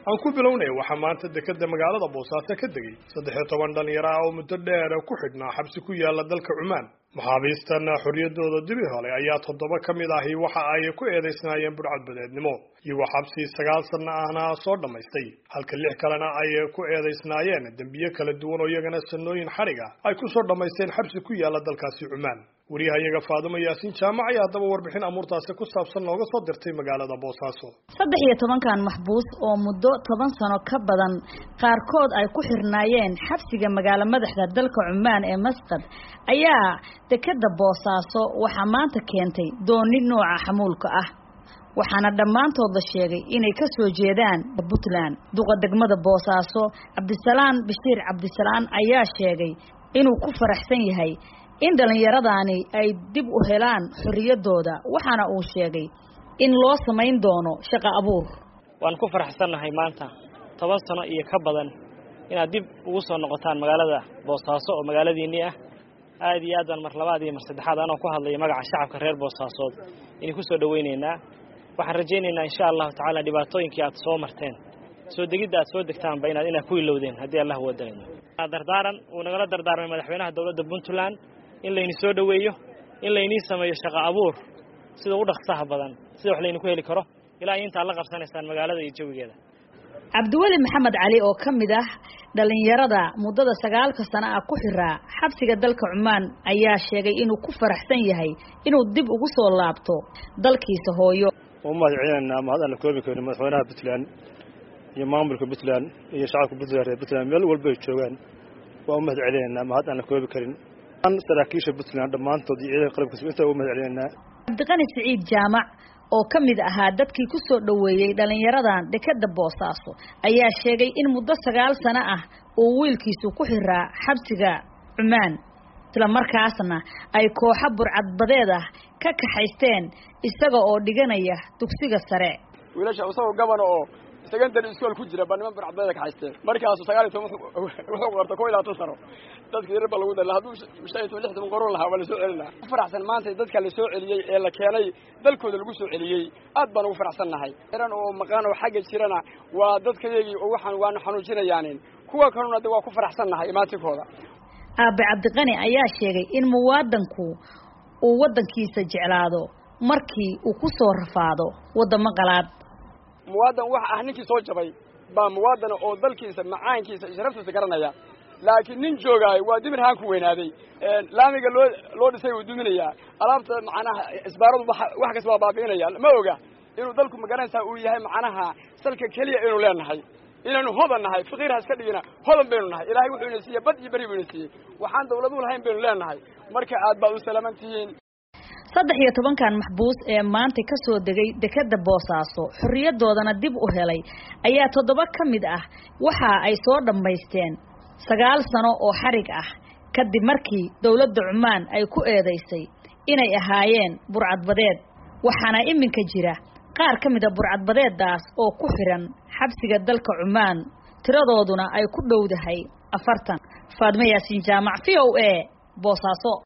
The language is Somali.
aan ku bilownay waxaa maanta dekeda magaalada boosaaso ka degay saddex iyo toban dhalinyaro ah oo muddo dheer ku xidhnaa xabsi ku yaala dalka cumaan maxaabiistan xorriyadooda dibi hole ayaa toddoba ka mid ahi waxa ay ku eedaysnaayeen budhcadbadeednimo iyagoo xabsi sagaal sanno ahna soo dhammaystay halka lix kalena ay ku eedaysnaayeen dembiye kala duwan oo iyagana sanooyin xadhiga ay ku soo dhammaysteen xabsi ku yaala dalkaasi cumaan wariyahayaga faadumo yaasiin jaamac ayaa haddaba warbixin amuurtaasi ku saabsan nooga soo dirtay magaalada boosaaso saddex iyo tobankan maxbuus oo muddo toban sano ka badan qaarkood ay ku xirnaayeen xabsiga magaalo madaxda dalka cumaan ee masqad ayaa dekeda boosaaso waxaa maanta keentay dooni nooca xamuulka ah waxaana dhammaantood la sheegay inay ka soo jeedaan puntland duqa degmada boosaaso cabdisalaan bashiir cabdisalaan ayaa sheegay inuu ku faraxsan yahay in dhallinyaradaani ay dib u helaan xorriyaddooda waxaana uu sheegay in loo samayn doono shaqo abuur waan ku faraxsannahay maanta toban sano iyo ka badan inaad dib ugu soo noqotaan magaalada boosaaso oo magaaladiinnii ah aad iyo aad baan mar labaad iyo mar saddexaad anoo ku hadlaya magaca shacabka reer boosaasood inay ku soo dhowaynaynaa waxaan rajaynaynaa insha allahu tacaala dhibaatooyinkii aad soo marteen soo degidda aad soo degtaanba inaad inaad ku ilowdeen haddii allah wadayno dardaaran uu nagala dardaarmay madaxweynaha dowladda puntland in layni soo dhoweeyo in laynii sameeyo shaqo abuur sida u dhaqsaha badan sida wax layni ku heli karo ilaa intaad la qabsanaysaan magaalada iyo jawigeeda cabdiweli maxamed cali oo ka mid ah dhalinyarada muddada sagaalka sano ah ku xiraa xabsiga dalka cumaan ayaa sheegay inuu ku faraxsan yahay inuu dib ugu soo laabto dalkiisa hooyo u mahad celinaynaa mahad aan la koobi karin madaxweynaha puntland iyo maamulka puntland iyo shacabka puntland reer puntland meel walba ay joogaan waa u mahad celinaynaa mahad aan la koobi karin saraakiisha puntland dhammaantood iyo ciidanka qalabkiisa intaa u mahad celinaynaa cabdiqani siciid jaamac oo ka mid ahaa dadkii ku soo dhoweeyey dhallinyaradan dekeda boosaaso ayaa sheegay in muddo sagaal sano ah uu wiilkiisu ku xiraa xabsiga cumaan isla markaasna ay kooxo burcadbadeed ah ka kaxaysteen isaga oo dhiganaya dugsiga sare wiilasha isagoo gabana oo secondary school ku jira baa niman burcadbadeeda kaxaysteen markaasu sagaal iyo toban wuxuu qorta ko iyo labaatan sano dadka yarar baa lagu dala hadduu shan iyo toban lix toban qoron lahaa waa lasoo celin lahaa ku faraxsan maanta dadka la soo celiyey ee la keenay dalkooda lagu soo celiyey aad baan ugu faraxsan nahay iran oo maqaan oo xagga jirana waa dadkayagii oo waxaan waanu xanuujinayaanin kuwa kaluna de waa ku faraxsan nahay imaatinkooda aabe cabdiqani ayaa sheegay in muwaadanku uu waddankiisa jeclaado markii uu ku soo rafaado waddamo qalaad muwaadan waxa ah ninkii soo jabay baa muwaadana oo dalkiisa macaankiisa sharaftiisa garanaya laakiin nin joogaayo waa dimir haan ku weynaaday laamiga loo loo dhisay wuu duminayaa alaabta macnaha isbaaradu wax kasta waa baabi'inaya ma oga inuu dalku magaranaysaa uu yahay macnaha salka keliya inuu leenahay inaynu hodan nahay faqiir ha iska dhigina hodan baynu nahay ilaahay wuxuu ina siiyey bad iyo beri buu ina siiyey waxaan dawladu lahayn baynu leenahay marka aad baad u salaaman tihiin saddex iyo tobankan maxbuus ee maanta ka soo degay dekeda boosaaso xorriyadoodana dib u helay ayaa toddoba ka mid ah waxa ay soo dhammaysteen sagaal sano oo xarig ah kadib markii dowladda cumaan ay ku eedaysay inay ahaayeen burcadbadeed waxaana iminka jira qaar ka mid a burcadbadeeddaas oo ku xiran xabsiga dalka cumaan tiradooduna ay ku dhowdahay afartan faadmo yaasiin jaamac v o a boosaaso